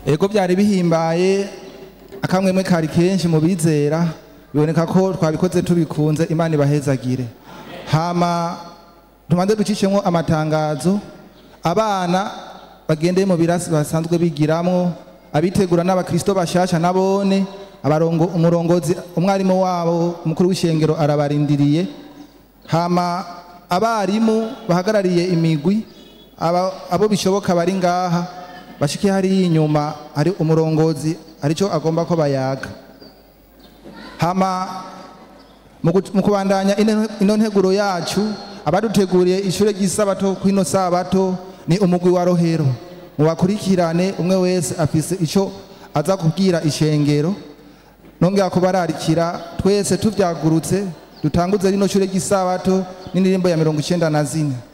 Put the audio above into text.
ego byari bihimbaye akamwemwe kari kenshi mu bizera biboneka ko twabikoze tubikunze imana ibahezagire hama tumanze ducishemo amatangazo abana bagendeye mu birasi basanzwe bigiramwo abitegura n'abakristo bashasha nabone abarongo umurongozi umwarimu wabo umukuru w'ishengero arabarindiriye hama abarimu bahagarariye imigwi aba- abo bishoboka bari ngaha bashike hariya inyuma hari umurongozi arico agomba ko bayaga hama mu gu- mu kubandanya ino ino nteguro yacu abaduteguriye ishure ry'isabato kwino sabato ni umugwi wa rohero mubakurikirane umwe wese afise ico aza kubwira ishengero nongera kubararikira twese tuvyagurutse dutanguze rino shure ry'isabato n'indirimbo ya mirongo icenda na zine